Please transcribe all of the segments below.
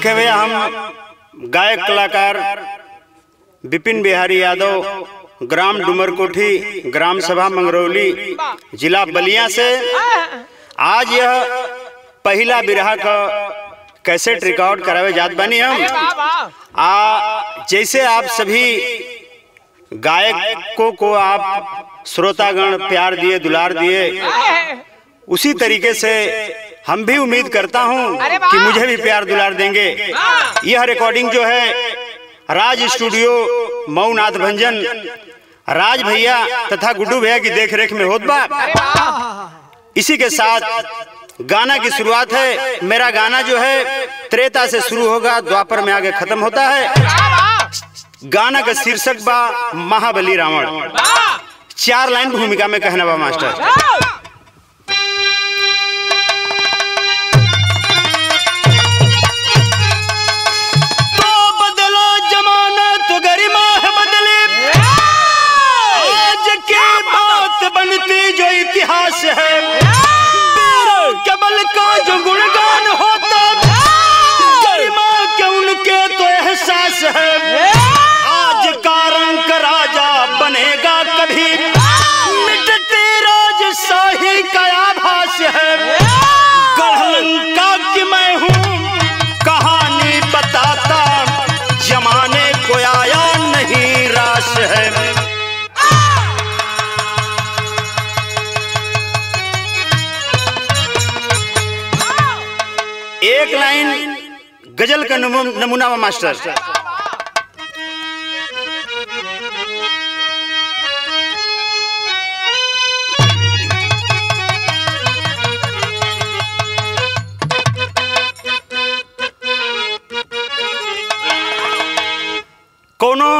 देखिए भैया हम गायक कलाकार विपिन बिहारी यादव ग्राम डुमरकोठी ग्राम सभा मंगरौली जिला बलिया से आज यह पहला बिरहा का कैसेट रिकॉर्ड करावे जात बानी हम आ जैसे आप सभी गायकों को आप श्रोतागण प्यार दिए दुलार दिए उसी तरीके से हम भी उम्मीद करता हूं अरे वाह! कि मुझे भी प्यार दुलार देंगे यह रिकॉर्डिंग जो है राज स्टूडियो मऊ नाथ भंजन राज भैया तथा गुड्डू भैया की देखरेख में होत बा इसी के साथ गाना की शुरुआत है मेरा गाना जो है त्रेता से शुरू होगा द्वापर में आगे खत्म होता है गाना का शीर्षक बा महाबली रावण चार लाइन भूमिका में कहना बा मास्टर तो बदलो जमाना तो गरिमा है बदली आज की बात बनती जो इतिहास है वीर केवल का जो गुणगान होता गरिमा के उनके तो एहसास है आज का रंग राजा बनेगा कभी मिटती राजशाही का आभास है गढ़लंका की मैं हूँ कहानी बताता जमाने को आया नहीं रास है एक लाइन गजल का नमू- नमूना वा मास्टर कोनो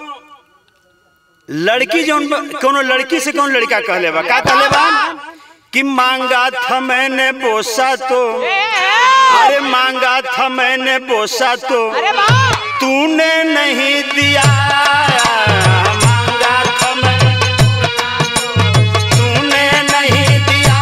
लड़की जौन कोनो लड़की से कौन लड़का कहले बा का कहले बा कि मांगा था मैंने बोसा तो अरे मांगा था मैंने बोसा तो तूने नहीं दिया मांगा था मैं- तूने नहीं दिया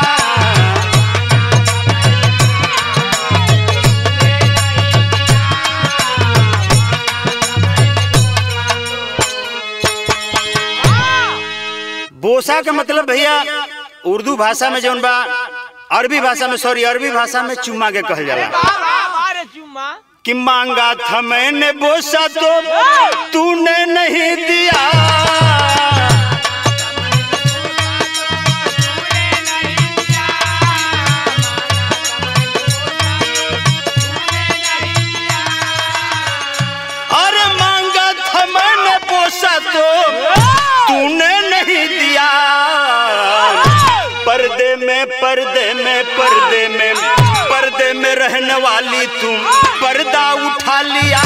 बोसा का मतलब भैया उर्दू भाषा में जौन बा अरबी भाषा में सॉरी अरबी भाषा में चुम्मा के कहल जाला कि मांगा था मैंने बोसा तो तूने नहीं दिया अरे मांगा था मैंने बोसा तो तूने नहीं दिया पर्दे में पर्दे में पर्दे में पर्दे में रहने वाली तुम पर्दा उठा लिया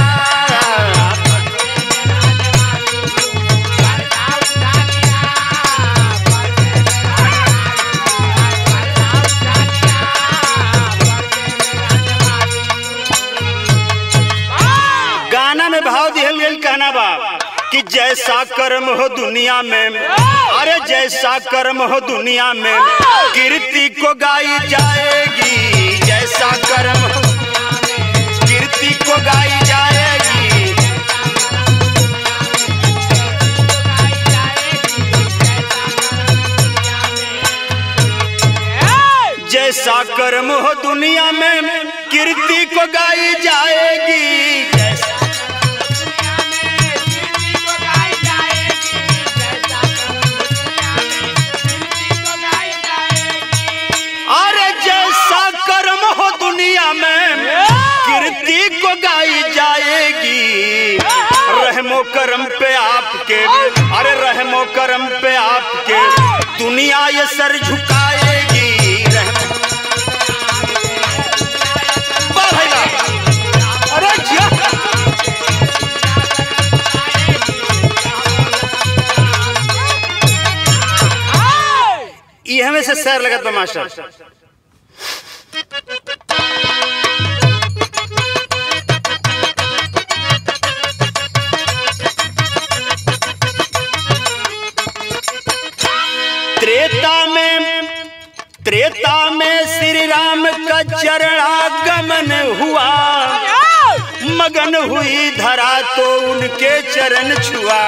गाना में भाव दिहल गेल कहना बा कि जैसा कर्म हो दुनिया में अरे जैसा कर्म हो दुनिया में कीर्ति को गाई जाएगी जैसा कर्म हो कीर्ति को गाई जाएगी जैसा कर्म हो दुनिया में कीर्ति को गाई जाएगी जैसा अरे जैसा कर्म हो दुनिया में कीर्ति को गाई जाएगी रहमो करम पे आपके अरे रहमो करम पे आपके दुनिया ये सर झुकाएगी रहमो वाह भाई वाह। अरे जिया। ये हमें से सैर लगत बा मास्टर त्रेता में त्रेता में श्री राम का चरणागमन हुआ मगन हुई धरा तो उनके चरण छुआ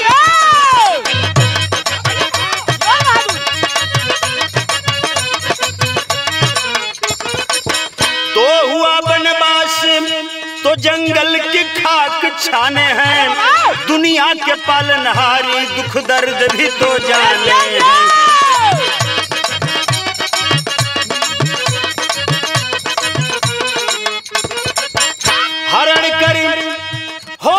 तो हुआ बनवास तो जंगल की खाक छाने हैं दुनिया के पालनहारी दुख दर्द भी तो जाने हैं हरण कर हो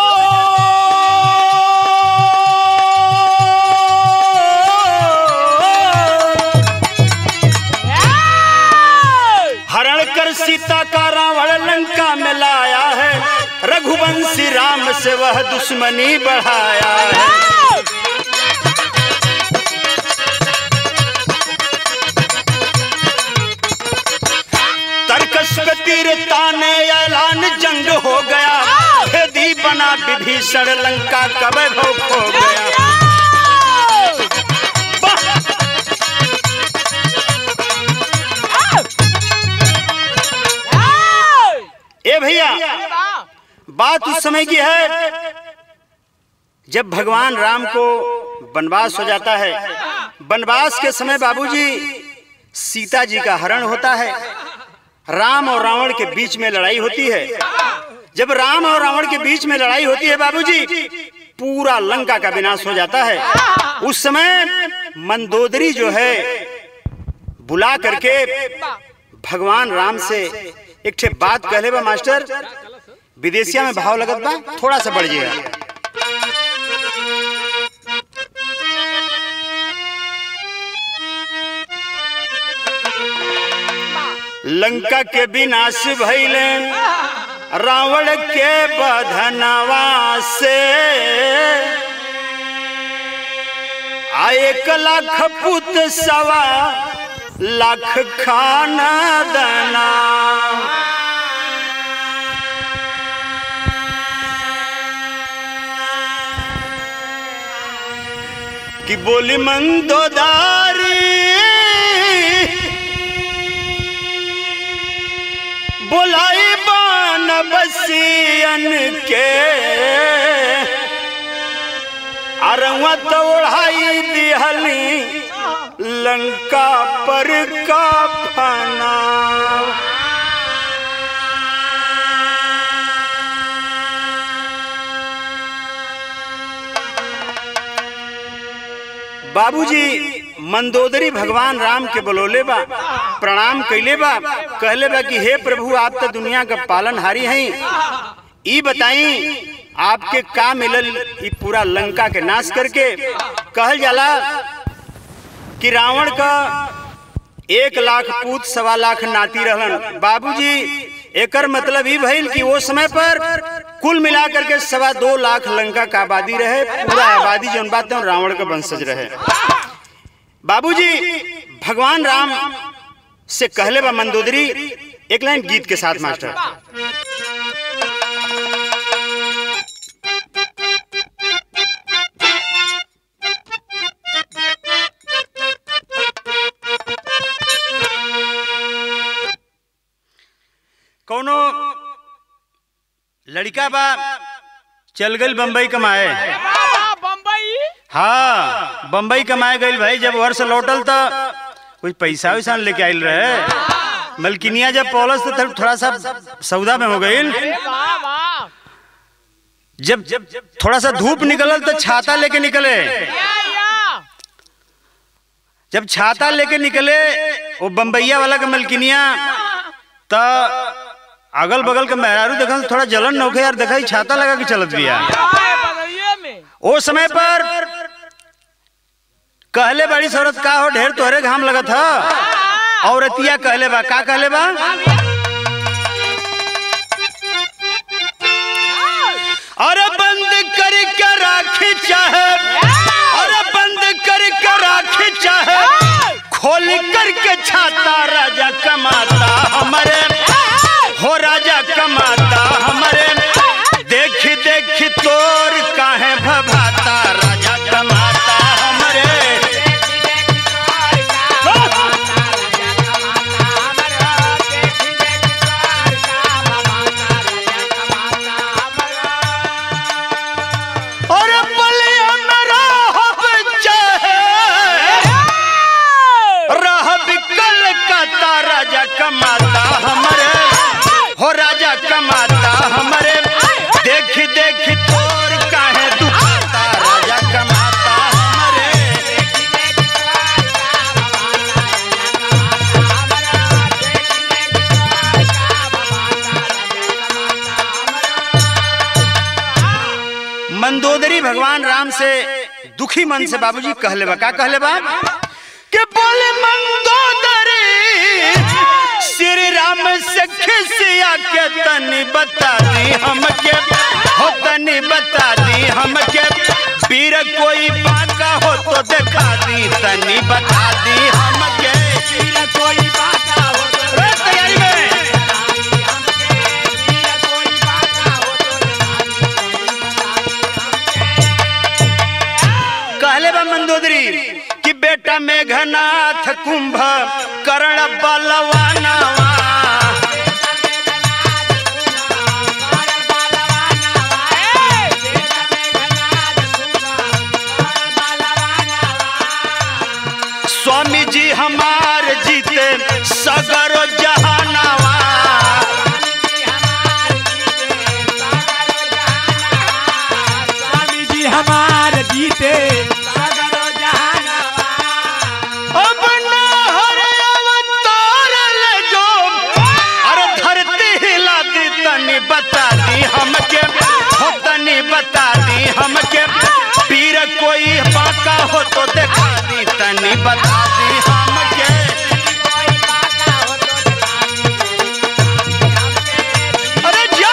हरण कर सीता का रावण लंका में लाया है रघुवंशी राम से वह दुश्मनी बढ़ाया है तर्कस पे तीर ताने ऐलान जंग हो गया भेदी बना विभीषण लंका का वैभव खो गया वाह! ए भैया बात उस समय की है जब भगवान राम को वनवास हो जाता है वनवास के समय बाबूजी सीता जी का हरण होता है राम और रावण के बीच में लड़ाई होती है जब राम और रावण के बीच में लड़ाई होती है बाबूजी पूरा लंका का विनाश हो जाता है उस समय मंदोदरी जो है बुला करके भगवान राम से एक ठे बात कहले बा मास्टर विदेशिया में भाव लगत बा थोड़ा सा बढ़ जाएगा लंका के विनाश भइले रावण के बधनवा से आ एक लाख पुत सवा लाख खाना दना कि बोली मंदोदारी बोलाई बान बसियन के अरवा तो उड़ाई दिहली लंका पर का फना बाबूजी मंदोदरी भगवान राम के बलोले बा प्रणाम कैले बा कहले बा कि हे प्रभु आप तो दुनिया का पालनहारी हैं ई बताई आपके का मिलल ई पूरा लंका के नाश करके कहल जाला कि रावण का एक लाख पूत सवा लाख नाती रहलन बाबूजी एकर मतलब ई भइल कि वो समय पर कुल मिलाकर के सवा दो लाख लंका का आबादी रहे पूरा आबादी जौन बात है रावण का वंशज रहे बाबूजी भगवान राम से कहले बा मंदोदरी एक लाइन गीत के साथ मास्टर कौनो लड़का बा चल गई बम्बई कमाए बम्बई हाँ बम्बई कमाए गई भाई जब घर से लौटल तो कुछ पैसा वैसा लेके आयल रहे मलकिनिया जब पौलस तो थोड़ा सा सौदा में हो गई वाह वाह जब जब थोड़ा सा धूप निकलल तो छाता लेके निकले या या जब छाता लेके निकले वो बम्बैया वाला के मलकिनिया तो अगल बगल के मेहरारू देखल थोड़ा जलन नौखे यार देखा छाता लगा के चलत बिया हाय बदलिए में ओ समय पर कहले बड़ी शरत का हो ढेर तोहरे घाम लगत ह औरतिया कहले बा का कहले बा अरे बंद कर के राखी चाहे अरे बंद कर के राखी चाहे खोल कर के छाता राजा कमाता हमारे हो राजा कमाता हमारे देख देख तोर काहे भभाता राजा कमाता हमारे भगवान राम से दुखी मन से बाबूजी कहले बा का कहले बा के बोले मंदोदरी श्री राम से खिसिया के तनी बता दी हमके हो तनी बता दी हमके पीर कोई बाका हो तो दिखा दी तनी बता दी हमके पीर कोई बाका हो तो ए, तैयारी में पीर कोई बाका हो तो कहले बा मंदोदरी कि बेटा मेघनाथ कुंभ कर्ण बलवानवा स्वामी जी हमार जीते सगर जहानवा स्वामी जी हमार जीते सगरो जहानवा अब ना हरे अवतार ले जो अरे धरती हिला दी तनी बता दी हमके हो तनी बता दी हमके पीर कोई बाका हो तो दिखा दी तनी बता दी हमके अरे जा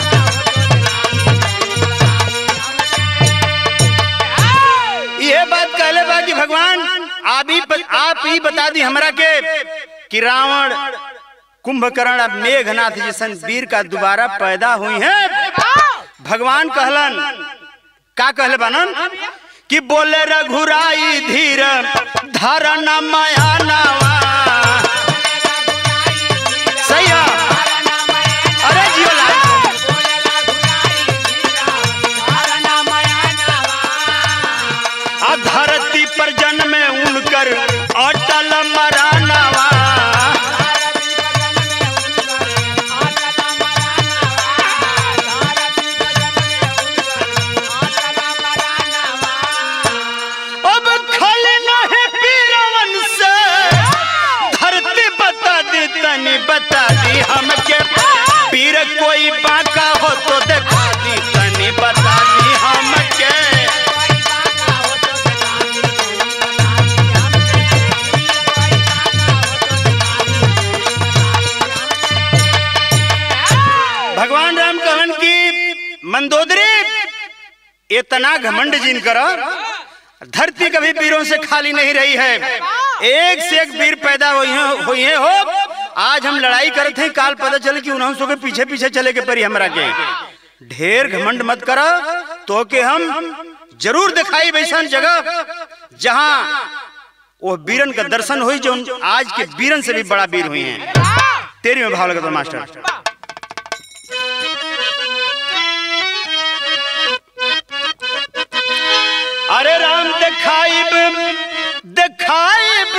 ये बात कहले बा कि भगवान आप ही आप ही बता दी हमरा के कि रावण कुंभकर्ण अब मेघनाथ जैसन वीर का दोबारा पैदा हुई है भगवान कहलन का कहले बानन कि बोले रघुराई धीर धरन माया नावा सही है अरे जियो लाल आ धरती पर जन्म उनकर अटल मरानावा अब खल नहीं पीरवन से धरती बता दी तनी बता दी हमके पीर कोई बाका हो तो दिखा दी तनी बता दी हमके भगवान राम कहन की मंदोदरी इतना घमंड जिन कर धरती कभी वीरों से खाली नहीं रही है एक से एक वीर पैदा हुई हैं हुई हैं हो आज हम लड़ाई करते हैं काल पता चले कि उन्होंने के पीछे पीछे चले के परी हमरा के ढेर घमंड मत करो तो के हम जरूर दिखाई वैसन जगह जहां वो वीरन का दर्शन हुई जो आज के वीरन से भी बड़ा वीर हुई हैं तेरी में भाव लगा मास्टर अरे राम दिखाइब दिखाइब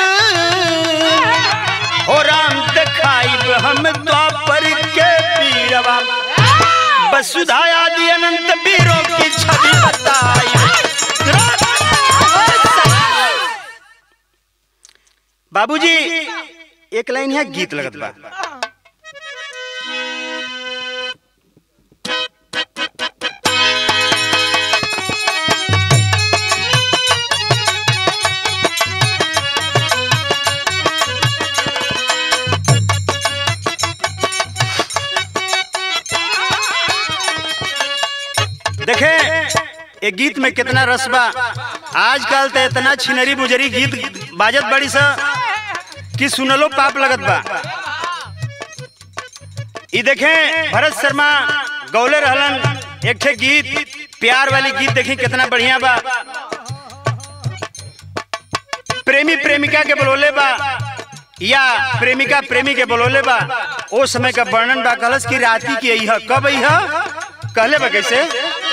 हो राम दिखाइब हम द्वापर के पीरवा वसुधा आदि अनंत वीरों की छवि बताई बाबूजी एक लाइन यहाँ गीत लगत बा देखे ये गीत में कितना रस बा आजकल तो इतना छिनरी बुजरी गीत बाजत बड़ी सा कि सुनलो पाप लगत बा ई देखे भरत शर्मा गौले रहलन एक ठे गीत प्यार वाली गीत देखी कितना बढ़िया बा प्रेमी प्रेमिका के बोलोले बा या प्रेमिका प्रेमी के बोलोले बा ओ समय का वर्णन बा कहलस की राती की अइह कब अइह कहले बा कैसे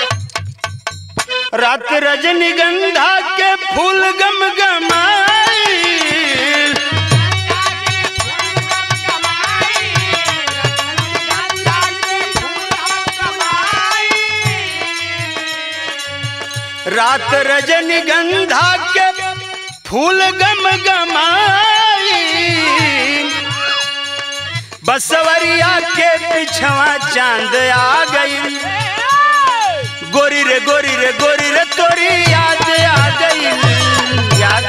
रात रजनीगंधा के फूल गम गमाई रात रजनीगंधा के फूल गम गमाई बसवरिया के पिछवा चांद आ गई गोरी रे गोरी रे गोरी रे तोरी याद आ गई याद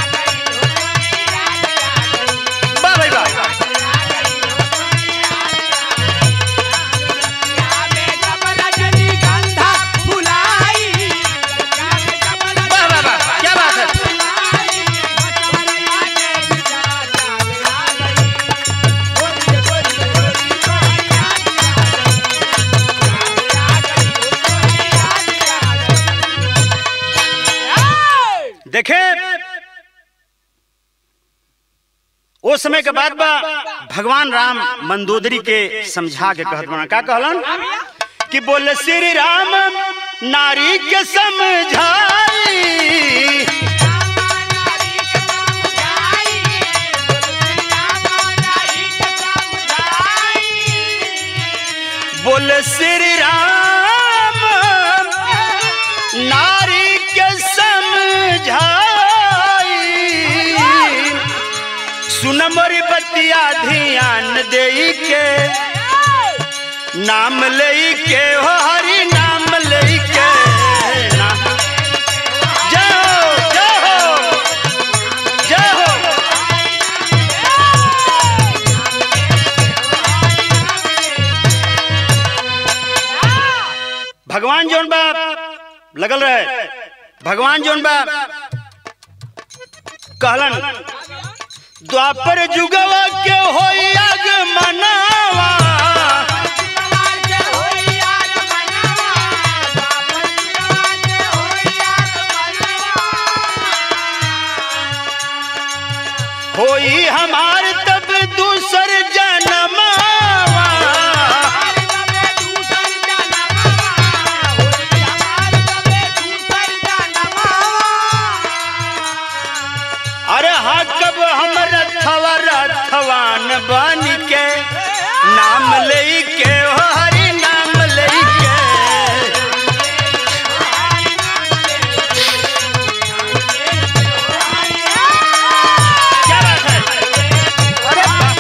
वाह भाई वाह रजनीगंधा फुलाई वाह वाह वाह क्या बात है देखे ओ समय के बाद बा भगवान राम मंदोदरी के समझा के कहत बना का कहलन कि बोले श्री राम नारी के समझाई बोले श्री राम नारी के समझाई सुन मोरी बतिया ध्यान दे के नाम ले के हो हरि नाम ले के नाम जय हो जय हो जय हो भगवान जोन बा लगल रहे भगवान जोन बा कहलन द्वापर जुगवा के होई अग मनावा होई हमार तब दूसर जन्मावा अरे हाँ कब हम रथवा रथवान बन के नाम ले के हो हरि नाम ले के क्या बात है अरे वाह।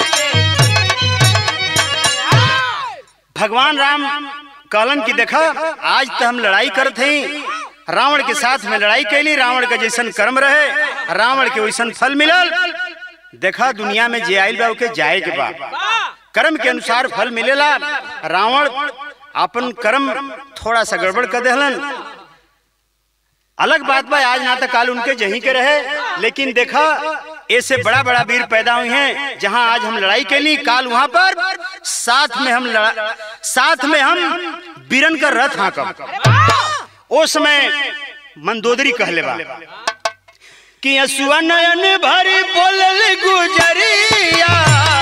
भगवान राम कहलन की देखा आज तो हम लड़ाई करत हई रावण के साथ में लड़ाई कैली रावण का जैसन कर्म रहे रावण के वैसन फल मिलल देखा दुनिया में जे आइल बा ओके जाए के बा कर्म के अनुसार फल मिलेला रावण अपन कर्म थोड़ा सा गड़बड़ कर देहलन अलग बात बा आज ना तो काल उनके जहीं के रहे लेकिन देखा ऐसे बड़ा बड़ा वीर पैदा हुए हैं जहां आज हम लड़ाई कैली काल वहां पर साथ में हम लड़ा साथ में हम बीरन का रथ हाँकब ओ समय मंदोदरी कहले बा कि असुआ नयन भरी बोलल गुजरिया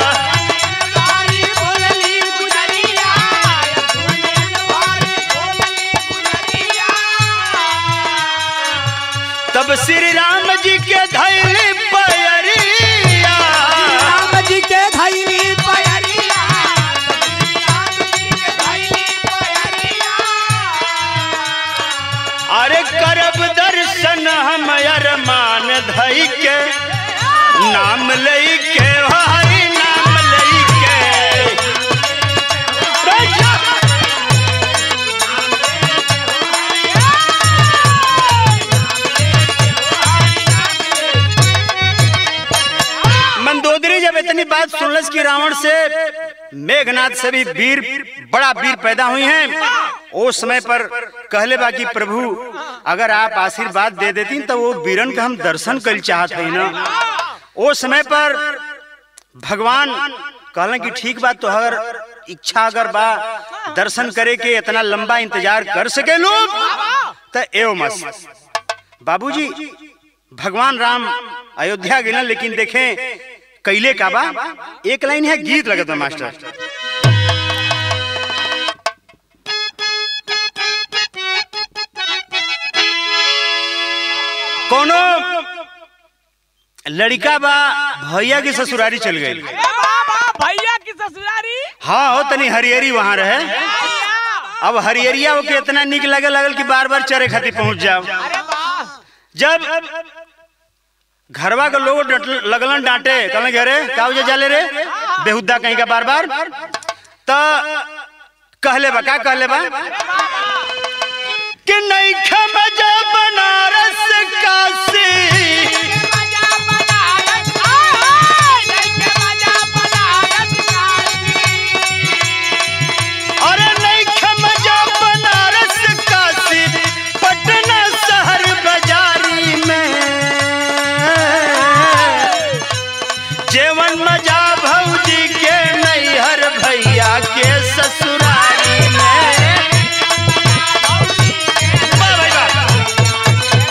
तब श्री राम जी के धैली पैरिया राम जी के धैली पयरिया अरे करब दर्शन हम अरमान धई के नाम लई के हो हरि नाम लई के राजा! मंदोदरी जब इतनी बात सुनलस कि रावण से मेघनाथ से भी वीर बड़ा वीर पैदा हुई हैं उस समय पर कहले बा कि प्रभु अगर आप आशीर्वाद दे देती तो वो वीरन का हम दर्शन कर चाहत है ना वो समय पर भगवान कहलन कि ठीक बात तो अगर इच्छा अगर बा दर्शन करे के इतना लंबा इंतजार कर सके लोग तो एव मस बाबूजी भगवान राम अयोध्या गिलन लेकिन देखें कैले का बा एक लाइन है गीत लगत बा मास्टर कोनो लड़का बा भैया की ससुरारी चल गई अरे बाबा भैया की ससुरारी हाँ हो तनी हरियरी वहां रहे अब हरियरिया के इतना निक लगे लगल कि बार बार चरे खातिर पहुंच जाओ अरे वाह जब घरवा के लोग डट- लगलन डांटे कहले घरे का वजह जाले रे बेहुदा कहीं का बार बार तो कहले बा का कहले बा कि नहीं मजा बनारस काशी अरे नहीं मजा बनारस काशी पटना शहर बाजारी में जेवन मजा भौजी के नैहर भैया के ससुरारी में वाह भाई वाह।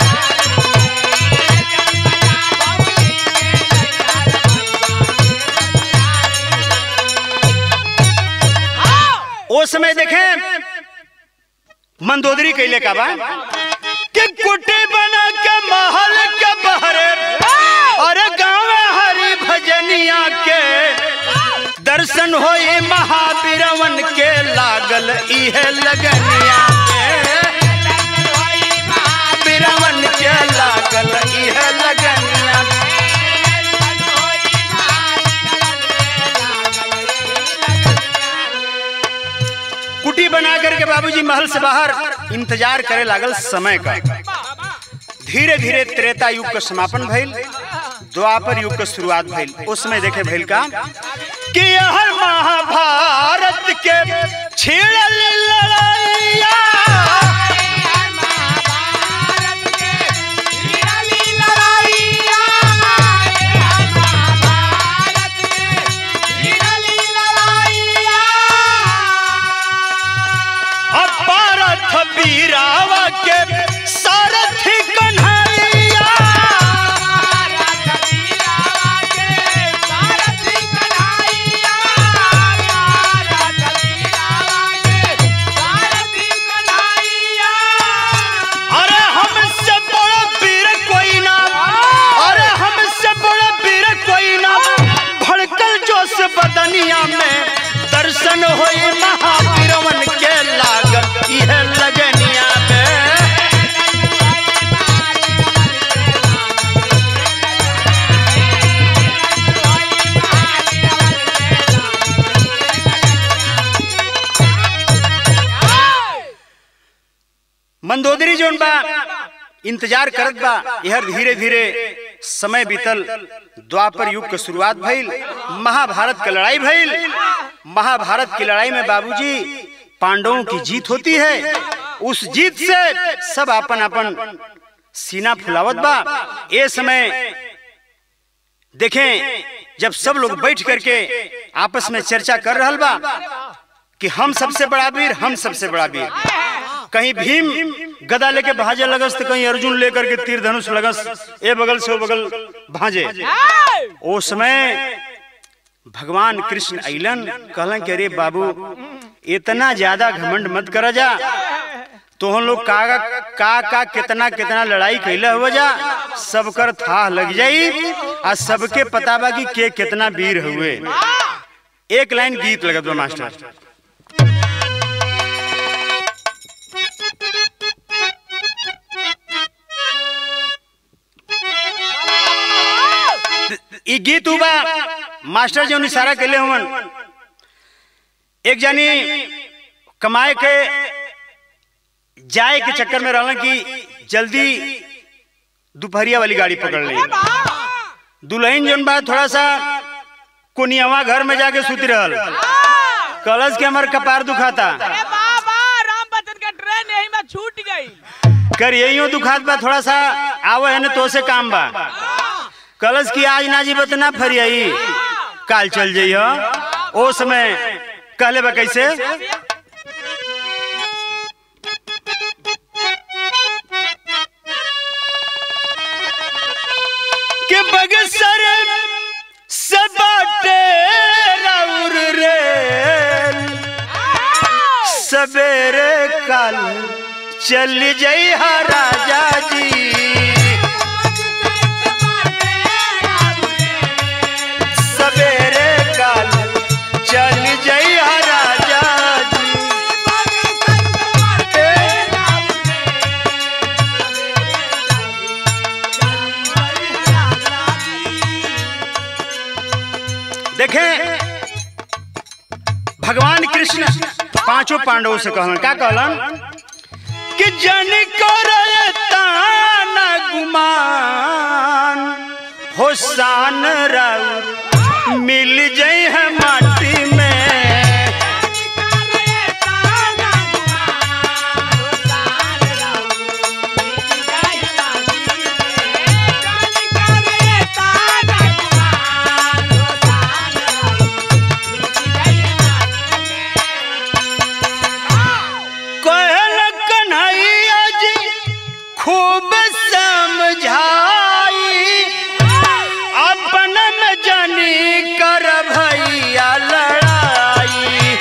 ओ समय देखें मंदोदरी कैले का बा कि कुटी बना के महल के बहरे अरे गाँव हरी भजनिया के दर्शन होई महावीरवन के लागल इहे लगनिया के बीरवन के लागल इहे लगनिया के। कुटी बना करके बाबूजी महल से बाहर इंतजार करे लागल समय का धीरे धीरे त्रेता युग का समापन भइल द्वापर युग का शुरुआत भइल उस समय देखे भइल का कि यह महाभारत के छिड़ल लड़ाइया अपारथ बीरावा के सारथी कन्हैया अरे हमसे बड़ा वीर कोई ना अरे हमसे बड़ा वीर कोई ना भड़कल जोश बदनिया में दर्शन होई महावीरवन के लागल यह लगनिया में मंदोदरी जोन बा इंतजार करत बा यह धीरे धीरे समय बीतल द्वापर युग के शुरुआत भइल महाभारत के लड़ाई भइल महाभारत की लड़ाई में बाबूजी पांडवों की जीत होती है उस जीत से सब अपन अपन सीना फुलावत बा ये समय देखें जब सब लोग बैठ करके आपस में चर्चा कर रहल बा कि हम सबसे बड़ा वीर हम सबसे बड़ा वीर कहीं भीम गदा लेके भाजे लगस तो कहीं अर्जुन लेकर के तीर धनुष लगस ए बगल से ओ बगल भाजे ओ समय भगवान कृष्ण अलन कहलन कि अरे बाबू इतना ज्यादा घमंड मत करा जा तो हम लोग का का का कितना कितना लड़ाई कैले हो जा सबकर था लग जाई आ सबके पता बा कि के कितना वीर हुए एक लाइन गीत लगत बा मास्टर ई गीत हुआ मास्टर जो इशारा कैले हुवन एक जानी कमाए के जाए के चक्कर में रहलन कि जल्दी दोपहरिया वाली गाड़ी पकड़ ली दुल्हन जोन बा थोड़ा सा कोनियावा घर में जाके सुती रहल कलश के हमार कपार दुखाता अरे बाबा राम बच्चन का ट्रेन यही में छूट गई कर यही दुखात बा थोड़ा सा आवे है ना तो से काम बा कलश की आज ना जी बतना फरियाई काल चल जाइयो ओ समय कहले बा कैसे के बगसर से बाटे राउर रे सवेरे काल चल जई राजा जी सवेरे काल चल जई राजा जी देखें भगवान कृष्ण पांचों पांडवों से कहलन का कहलन कि जन करता न गुमान हो शान राउर मिल जाई है माटी में कहल कन्हैया जी खूब समझाई अपन में जानी कर भैया लड़ाई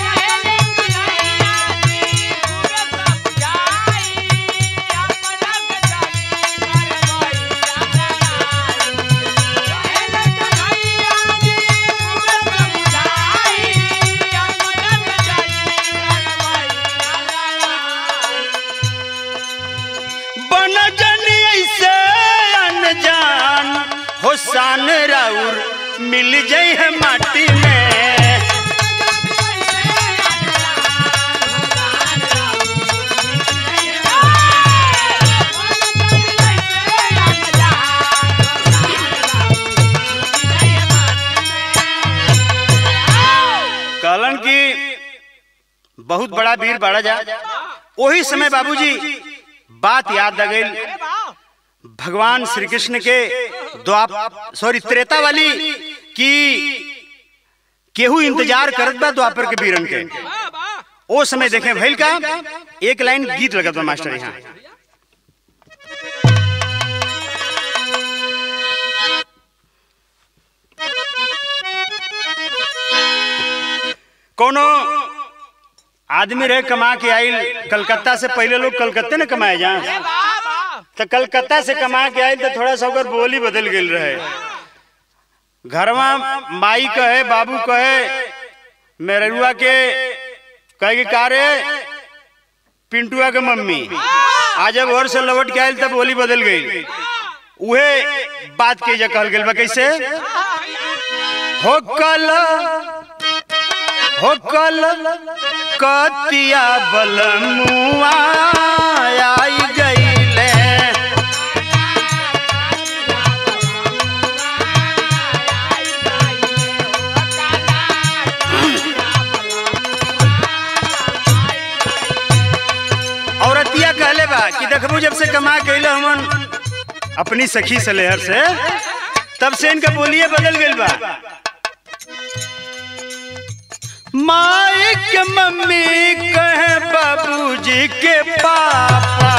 बन जानी ऐसे अनजान हो शान राउर मिल जाई है माटी में कहलन की बहुत बड़ा वीर बाड़ा जा वही समय बाबूजी बात याद आ गई भगवान श्री कृष्ण के द्वाप सॉरी त्रेता वाली की केहू इंतजार करत बा द्वापर के वीरन के ओ समय देखें भइल का एक लाइन गीत लगत बा मास्टर यहाँ कोनो आदमी रहे कमा के आइल कलकत्ता से पहले लोग कलकत्ते न कमाए जा तो कलकत्ता से कमा के आइल तो थोड़ा सा ओकर बोली बदल गेल रहे घरवा माई कहे बाबू कहे मेरुआ के कहे कि का रे पिंटुआ के मम्मी आज जब घर से लौट के आइल तब बोली बदल गई उहे बात के जा कहल गेल बा कैसे हो कल हो कल कतिया बलमुआ आई गईले औरतिया कहले बा कि देखबू जब से कमा के अइले हमन अपनी सखी से लेहर से तब से इनका बोलिए बदल गइल बा माई के मम्मी कहे बाबूजी के पापा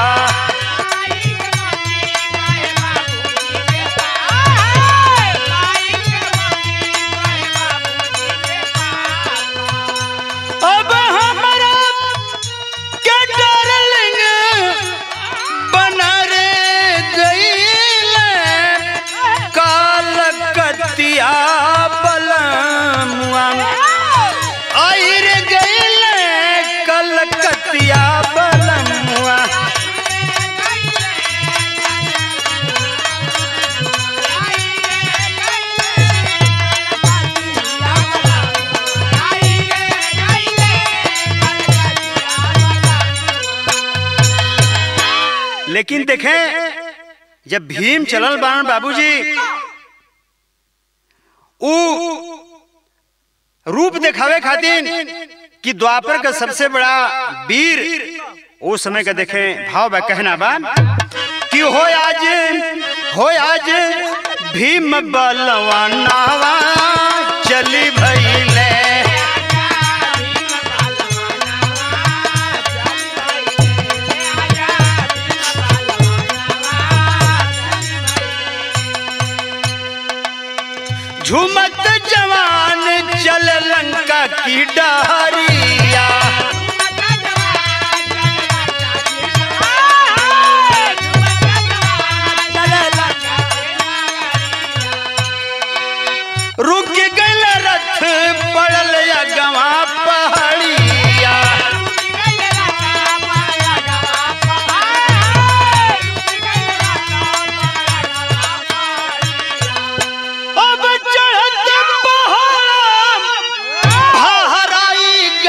अब हमारा के डार्लिंग बना रे गईले काल कतिया बलमुआ आई रे गईले कलकतिया बलमुआ लेकिन देखें जब भीम चलल बाण बाबूजी ऊ रूप दिखावे खातिर कि द्वापर का सबसे बड़ा वीर वो समय का देखें भाव बा कहना बा कि हो आज हो आज भीम बलवानावा चली भइले झुमत जवान चल लंका की डहरिया रुक गल रथ पड़ल गवा पहाड़िया अब चढ़त पहाड़ हराई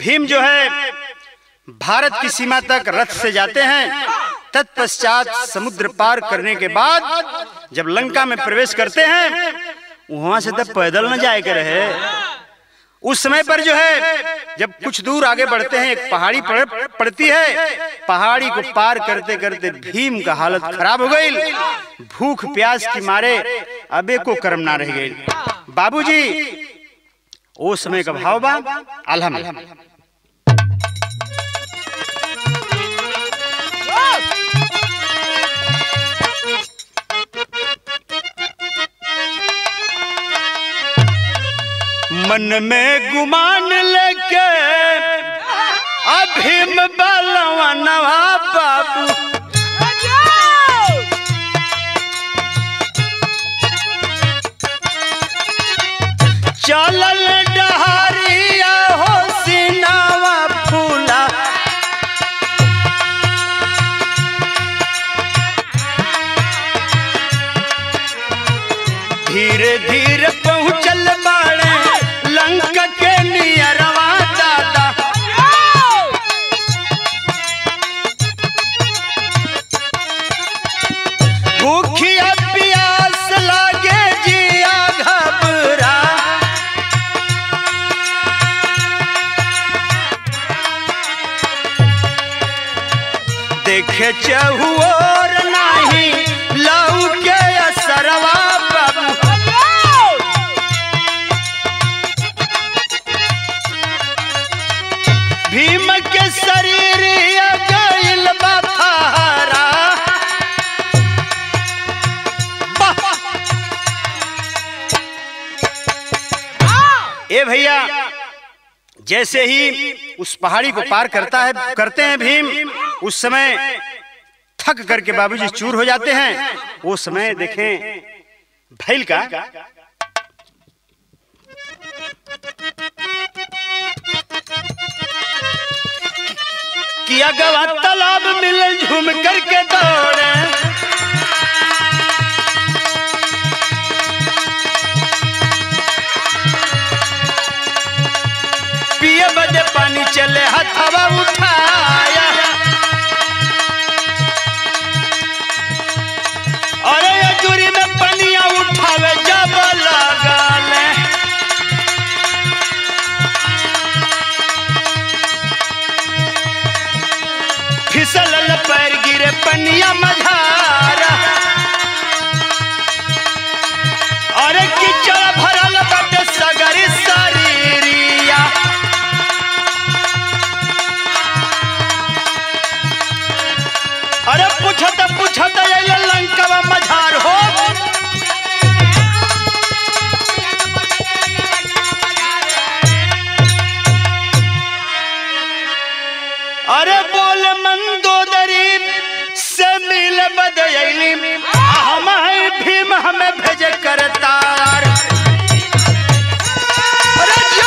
भीम जो है भारत की सीमा तक रथ से जाते हैं तत्पश्चात समुद्र पार करने के बाद जब लंका में प्रवेश करते हैं वहां से तब पैदल न जाए के रहे उस समय पर जो है जब कुछ दूर आगे बढ़ते हैं एक पहाड़ी पड़, पड़ती है पहाड़ी को पार करते करते भीम का हालत खराब हो गई भूख प्यास की मारे अबे को कर्म ना रह गई बाबूजी वो समय का भाव बा अलहम मन में गुमान लेके अभीम बलवा नवा बाबू चलल डहरिया हो सिनावा फूला धीरे धीरे पहुँचल बाड़े लंका के नियरवा दादा भूखिया प्यास लागे जिया घबरा देखे चहुओर नाही लऊ के असरवा बाबू भीम के शरीर गईल बथारा ए भैया जैसे ही उस पहाड़ी को पार करता है करते हैं भीम उस समय थक करके बाबूजी चूर हो जाते हैं वो समय देखें भैल का किया गवा तालाब मिल झूम करके दौड़े पिए बदे पानी चले हथवा उठाया अरे ये दूरी में पनिया उठावे जब लगाले फिसल पैर गिरे पनिया मझारा अरे कीचड़ भरल बटे सगरी शरीरिया अरे पूछत पूछत अइले लंकवा मझार हो अरे बोल मंदोदरी से मिल बदयली हम है भीम हमें भेज करतार अरे जो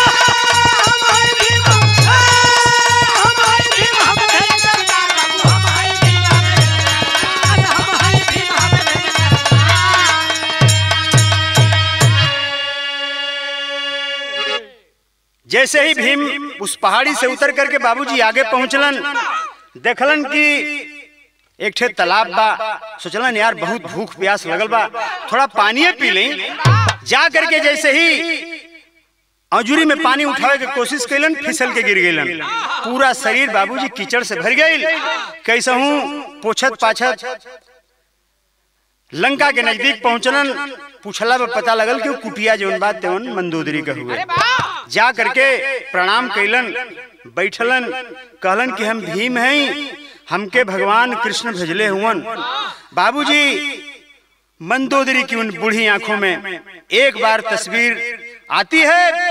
जैसे ही भीम उस पहाड़ी से उतर करके बाबूजी आगे पहुंचलन देखलन कि एक ठे तालाब बा सोचलन यार बहुत भूख प्यास लगल बा थोड़ा पानी पी लें जा करके जैसे ही अंजुरी में पानी उठावे के कोशिश कैलन फिसल के गिर गईलन पूरा शरीर बाबूजी कीचड़ से भर गई कैसे हूँ पोछत पाछत लंका के नजदीक पहुंचलन पूछला में पता लगल कि वो कुटिया जौन बात तेवन मंदोदरी का हुए जा करके प्रणाम कैलन बैठलन कहलन कि हम भीम हैं हमके भगवान कृष्ण भेजले हुवन बाबूजी मंदोदरी की उन बूढ़ी आंखों में एक बार तस्वीर आती है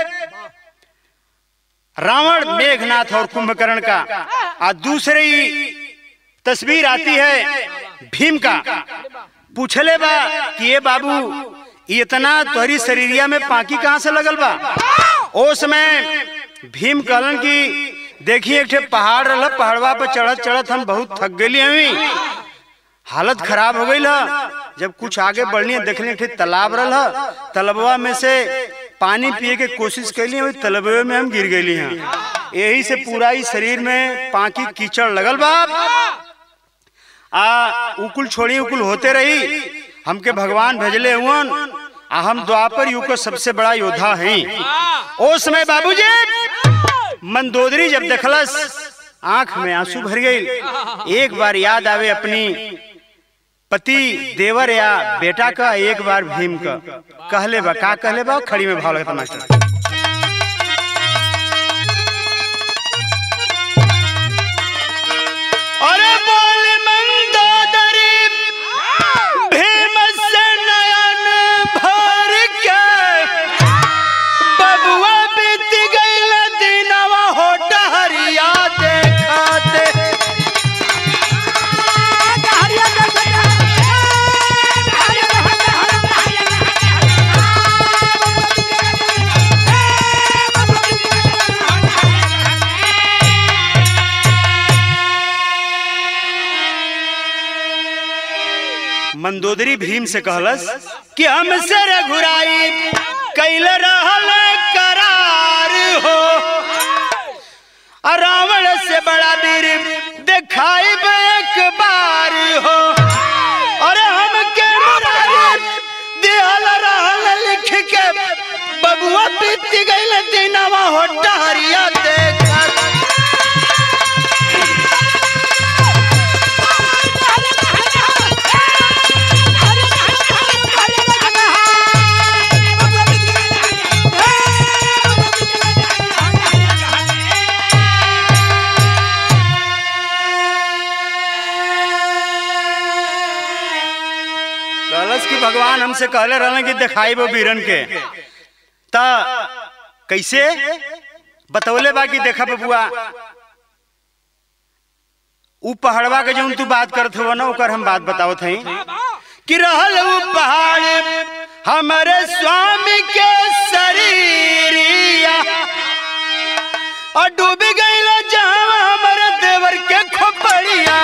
रावण मेघनाथ और कुंभकर्ण का और दूसरी तस्वीर आती है भीम का पूछले बा कि ये बाबू ये इतना तोहरी शरीरिया में पाकी कहाँ से लगल बा ओ समय भीम कहलन कि देखिए एक ठे पहाड़ रहा पहाड़वा पर चढ़त चढ़त हम बहुत थक गई हमी हालत खराब हो गई जब कुछ आगे बढ़नी देखने एक ठे तालाब रहा तालाबवा में से पानी पिए के कोशिश कैली वही तलबे में हम गिर गई हैं यही से पूरा ही शरीर में पाकी कीचड़ लगल बा आ उकुल छोड़ी उकुल होते रही हमके भगवान भेजले हुवन आ हम द्वापर युग का सबसे बड़ा योद्धा हैं ओ समय बाबूजी मंदोदरी जब देखलस आंख में आंसू भर गई एक बार याद आवे अपनी पति देवर या बेटा का एक बार भीम का कहले बा का कहले बा खड़ी में भाव लगता मास्टर अरे बोल मंदोदरी भीम से नयन भर के बबुआ बीत गईल दिनवा हो डहरिया देखाते मंदोदरी भीम से कहलस कि हमसे रघुराई कैल रहल करार हो आ रावण से बड़ा वीर दिखाई एक बार हो अरे हमके मुरारी दिहल रहल लिख के बबुआ बीत गईल दिनवा हो डहरिया देखा कहलस कि भगवान हमसे कहले रहलन कि दिखाई वो वीरन के ता कैसे बतौले बा कि देखा बबुआ ऊ पहाड़वा के जौन तू बात करत हो ना ओकर हम बात बतावत हई कि रहल ऊ पहाड़ हमारे स्वामी के शरीरिया और डूब गईल जहां हमारे देवर के खोपड़िया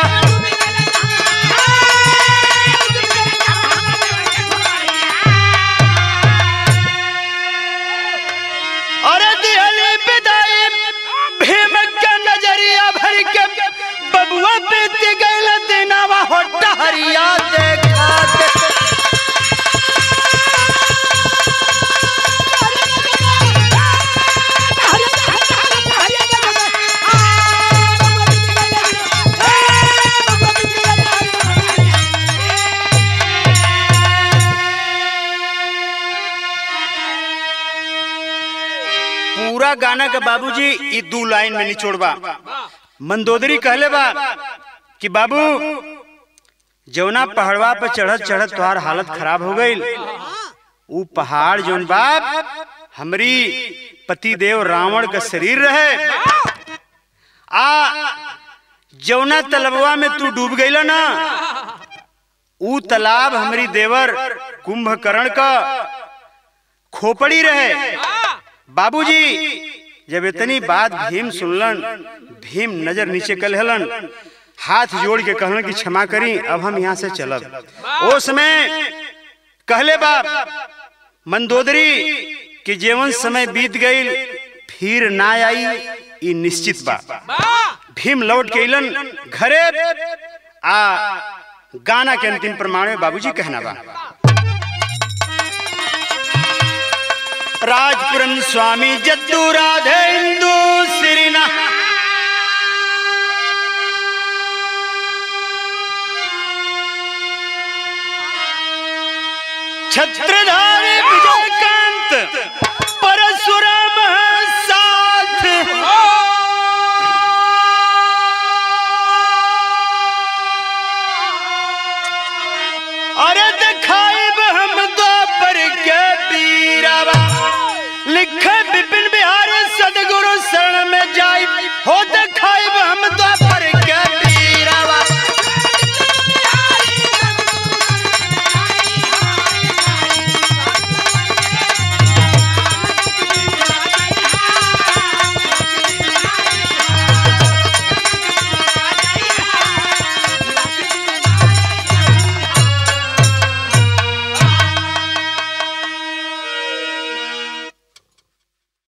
अरे दिहली विदाई भीम के नजरिया भर के बबुआ बीत गईल दिनवा हो टहरिया देखा दे। पूरा गाना के बाबूजी ई दू लाइन में निचोड़बा मंदोदरी कहले बा कि बाबू जौना पहाड़वा पे चढ़त चढ़त तोहार हालत खराब हो गई ऊ पहाड़ जौन बाप हमरी पति देव रावण का शरीर रहे आ जौना तलबवा में तू डूब गईल ना ऊ तालाब हमरी देवर कुंभकर्ण का खोपड़ी रहे बाबूजी जब इतनी बात भीम सुनलन भीम नजर नीचे कर हलन हाथ जोड़ के कहलन कि क्षमा करी अब हम यहाँ से चलब ओ समय कहले बाप मंदोदरी कि जीवन समय बीत गई फिर ना आई ई निश्चित बा भीम लौट के अलन घरे आ गाना के अंतिम प्रमाण में बाबूजी कहना बा राजपुरम स्वामी जद्दू राधे इंदु सिरिना छत्र